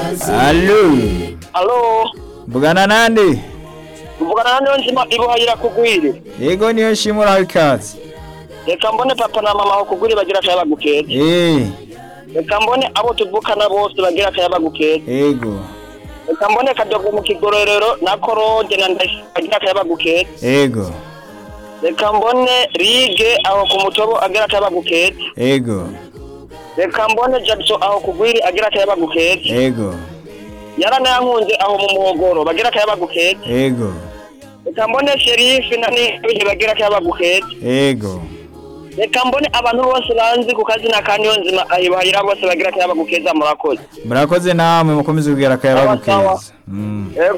Allo alo Bugana nande mvugana na nzima ibuhayira kugwire Yego niyo shimura ikaze reka mbone papa na mama aho kugwire bagira akayabagu keza Eh reka mbone abo tuvukana bose bagira akayabagu keza Yego reka mbone kadogo mu kigororero na korode na ndashi bagira akayabagu keza Yego reka mbone rige aho ku mutobo agira akayabagu keza Yego reka mbone jackson aho kugwire agira akayabagu keza Yego yaranayankunze aho mu muhogoro bagira akayabagu keza Yego reka mbone sherifi na nibihe bagira akayabagu keza Yego reka mbone abantu bose banzi ku kazina ka niyo nzima ahibuhayira bose bagira akayabagu keza murakoze Murakoze namwe mukomeze kugira akayabagu Sawa, sawa. keza Mm. Yego.